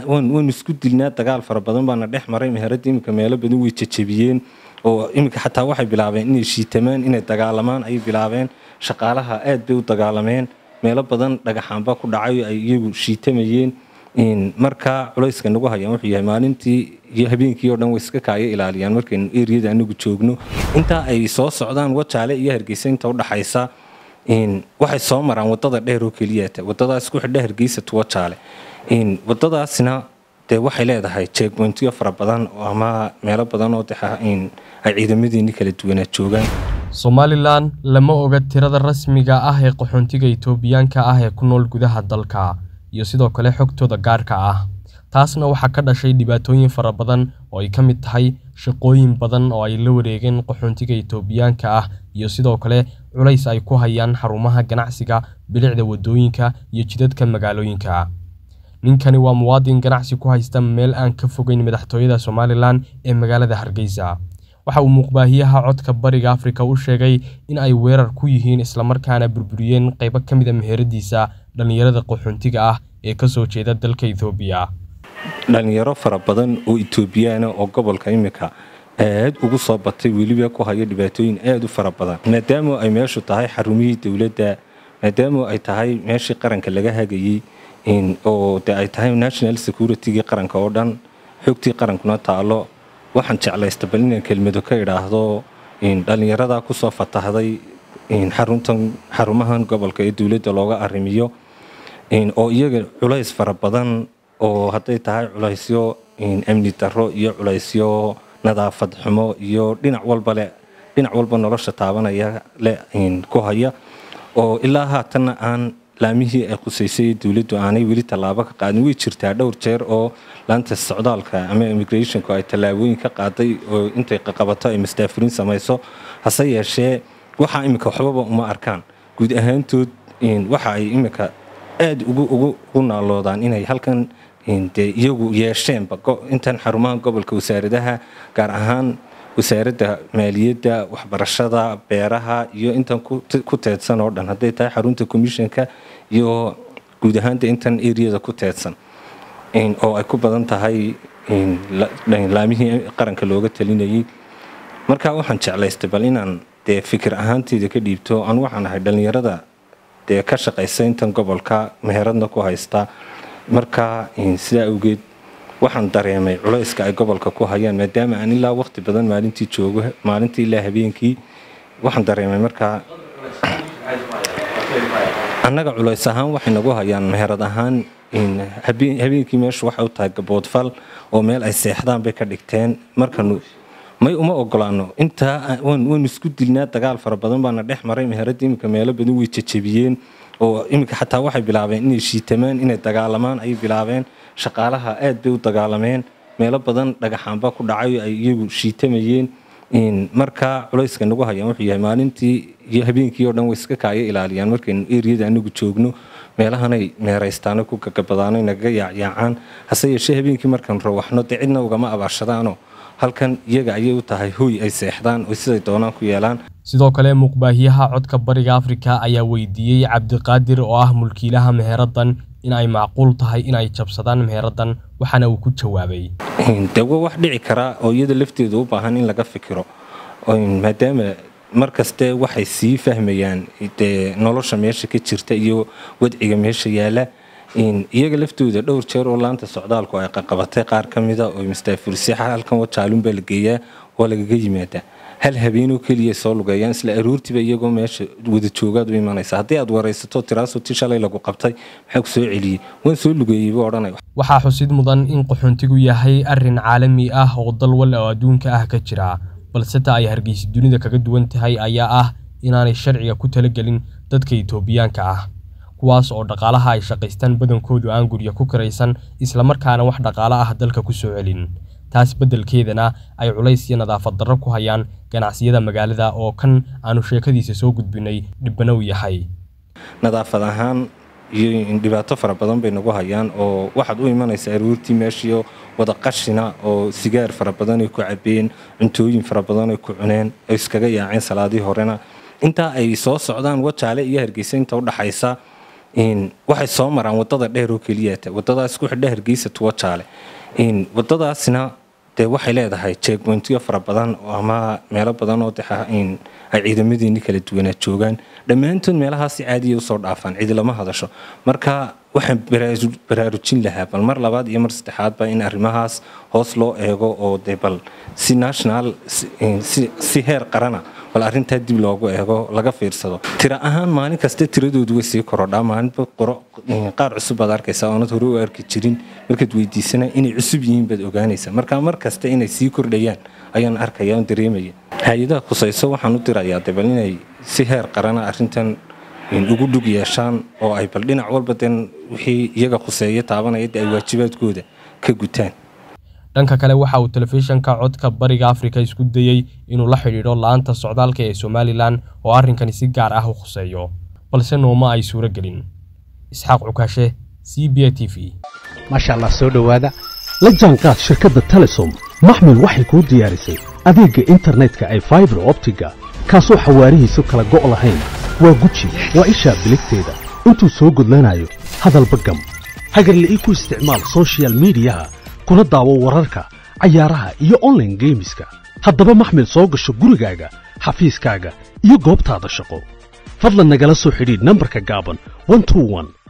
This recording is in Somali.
waynu isku dilnaa dagaal fara badan baana dhex maray meheradda iminka meelo badan way jajabiyeen oo iminka xataa waxay bilaabeen inay shiitamaan inay dagaalamaan ayay bilaabeen shaqaalaha aad bay u dagaalameen meelo badan dhagaxaanba ku dhacay ay iyagu shiitamayeen markaa culayska nagu hayaan wuxuu yahay maalintii iyo habeenkii oo dhan way iska kaaya ilaaliyaan markaynu eriyada anagu joogno intaa ay soo socdaan wajaale iyo hargeysa inta udhaxaysa waxay soo maraan wadada dheer oo keliyata wadadaas ku xidha hargeysa tu wajaale wadadaasina dee waxay leedahay jeegboyntiyo fara badan ama meelo badan oo ay ciidamadeeni kala duwanaa joogaan somalilan lama oga tirada rasmiga ah ee qaxoontiga itoobiyaanka ah ee ku nool gudaha dalka iyo sidoo kale xogtooda gaarka ah taasna waxaa ka dhashay dhibaatooyin fara badan oo ay ka mid tahay shaqooyin badan oo ay la wareegeen qaxoontiga itoobiyaanka ah iyo sidoo kale culays ay ku hayaan xarumaha ganacsiga bilicda wadooyinka iyo jidadka magaalooyinka ninkani waa muwaadin ganacsi ku haysta meel aan ka fogeyn madaxtooyada somalilan ee magaalada hargeysa waxa uu muuqbaahiyaha codka bariga afrika u sheegay in ay weerar ku yihiin islamarkaana burburiyeen qaybo ka mid a meheradiisa dhallinyarada qaxoontiga ah ee ka soo jeeda dalka etoobiya dhallinyaro fara badan oo etoobiyaana oo gobolka imika aad ugu soo batay weliba ku haya dhibaatooyin aad u fara badan maadaama ay meeshu tahay xarumihii dowladda maadaama ay tahay meeshii qaranka laga hagayey oo de ay tahay national security-gii qaranka oo dhan xogtii qarankuna taalo waxaan jeclaysta bal inaan kelmado ka idhaahdo dhallinyarada kusoo fatahday xaruntan xarumahan gobolka ee dowladda looga arrimiyo oo iyaga culays fara badan oo hadday tahay culaysyo amni darro iyo culaysyo nadaafad xumo iyo dhinac walba le dhinac walba nolosha taabanaya le ku haya oo ilaa haatanna aan laamihii ay qusaysay dowladdu aanay weli tallaabo ka qaadin way jirtaa dhowr jeer oo laanta socdaalka ama immigrationku ay tallaabooyin ka qaaday oo intay qaqabato ay masdaafuriin samayso hase yeeshee waxaa iminka waxbaba uma arkaan guud ahaantood waxa ay iminka aad ugu naaloodaan inay halkan dee iyagu yeesheenba intan xarumaha gobolka wasaaradaha gaar ahaan wasaaradda maaliyadda waxbarashada beeraha iyo intan ku teedsan oo dhan hadday tahay xarunta commissionka iyo guud ahaanta intan eriyada ku teedsan oo ay ku badan tahay laamihii qaranka looga talinayay marka waxaan jeclaystay bal inaan dee fikir ahaanteyda ka dhiibto aan waxaan ahay dhallinyarada dee ka shaqaysa intan gobolka meheradna ku haysta marka sidaa awgeed waxaan dareemay culayska ay gobolka ku hayaan maadaama aan ilaa waqti badan maalintii joogo maalintii ilaa habeenkii waxaan dareemay markaa annaga culays ahaan waxay nagu hayaan meherad ahaan habeenkii meeshu waxay u tahay gaboodfal oo meel ay seexdaan bay ka dhigteen markanu may uma ogolaano intaa waynu isku dilnaa dagaal fara badan baana dhex maray meheradda iminka meelo badan way jajabiyeen oo iminka xataa waxay bilaabeen inay shiitamaan inay dagaalamaan ayay bilaabeen shaqaalaha aad bay u dagaalameen meelo badan dhagaxaanba ku dhacay ay iyagu shiitamayeen markaa culayska nagu hayaan wuxuu yahay maalintii iyo habeenkii oo dhan way iska kaaya ilaaliyaan markaynu eriyada anagu joogno meelahanay meeraystaano ku gagabadaano nagaga yaacyaacaan hase yeeshee habeenkii markaan rawaxno dee cidna ugama abaarshadaanoo halkan iyaga ayay u tahay hoy ay seexdaan oo siday doonaan ku yeelaan sidoo kale muuqbaahiyaha codka bariga afrika ayaa weydiiyey cabdiqaadir oo ah mulkiilaha meheraddan in ay macquul tahay in ay jabsadaan meheraddan waxaana uu ku jawaabay dee waa wax dhici karaa oo iyada lafteedu u baahan in laga fikiro maadaama markaste waxay sii fahmayaan dee nolosha meesha ka jirta iyo wadciga meesha yaala iyaga laftooda dhowr jeer oo laanta socdaalku ay qaqabatay qaar ka mida oo mastaafurisay halkan wajaalunbaa la geeyaa waa lagaga yimaadaa hal habeenoo keliya soo lugeeyaan isla aroortiiba iyagoo meesha wada joogaad u imanaysa haddii aad waraysato tiraaso ti shalay lagu qabtay maxaa ku soo celiyey waan soo lugeeyey buu odhanay waxaa xusid mudan in qaxoontigu yahay arrin caalami ah oo dal wal oo adduunka ah ka jira balse ta ay hargeysa dunida kaga duwan tahay ayaa ah inaanay sharciga ku talagelin dadka itoobiyaanka ah kuwaas oo dhaqaalaha ay shaqaystaan badankoodu aan gurya ku karaysan islamarkaana wax dhaqaalo ah dalka ku soo celin taas beddelkeedana ay culays iyo nadaafad darro ku hayaan ganacsiyada magaalada oo kan aanu sheekadiisa soo gudbinay dhibbana u yahay nadaafad ahaan iyo dhibaato fara badan bay nagu hayaan oo waxaad u imanaysaa aroortii meeshiio wada qashina oo sigaar fara badan ay ku cabeen cuntooyin fara badan ay ku cuneen ay iskaga yaaceen salaadii horena intaa ay soo socdaan wajaale iyo hargeysa inta udhaxaysa waxay soo maraan wadada dheer oo keliyata wadadaas ku xidha hargeysa tuwo jaale wadadaasna dee waxay leedahay jeegboyntiyo fara badan ama meelo badan oo ay ciidamadiini kala duwanaa joogaan dhammaantood meelahaasi caadiya usoo dhaafaan cidi lama hadasho marka waxaan baraarujin lahaa bal mar labaad iyo mar saddexaadba in arrimahaas hoos loo eego oo de bal si national si heer qarana bal arrintaa dib loogu eego laga fiirsado tira ahaan maalin kasta tiradoodu way sii korodhaa maalinba qaar cusub baad arkaysaa oonad hore u arki jirin markaad weydiisana inay cusub yihiin baad ogaanaysaa marka mar kasta inay sii kordhayaan ayaan arkaya on dareemaya hay-adaha khusayso waxaan u dirayaa de bal inay si heer qarana arrintan ugu dhug yeeshaan oo ay bal dhinac walba den wixii iyaga khuseeya taabanaya de ay waajibaadkooda ka gutaan dhanka kale waxa uu telefishanka codka bariga afrika isku dayey inuu la xidhiidho la-aanta socdaalka ee somalilan oo arrinkani si gaar ah u khuseeyo balse nooma ay suuro gelin isxaaq cukaashe c b a t v maasha allah soo dhowaada la jaanqaad shirkadda telesom maxmil waxay kuu diyaarisay adeegga internetka ay faibar optiga kaasoo xawaarihiisu kala go' lahayn waa guji waa ishaa biligteeda intuu soo gudlanayo hadalba gam hagarle ii ku isticmaal sochial midiyaha kuna daawo wararka cayaaraha iyo onlaine geemiska haddaba maxmil soo gasho gurigaaga xafiiskaaga iyo goobtaada shaqo fadlan nagala soo xidhiidh nambarka gaaban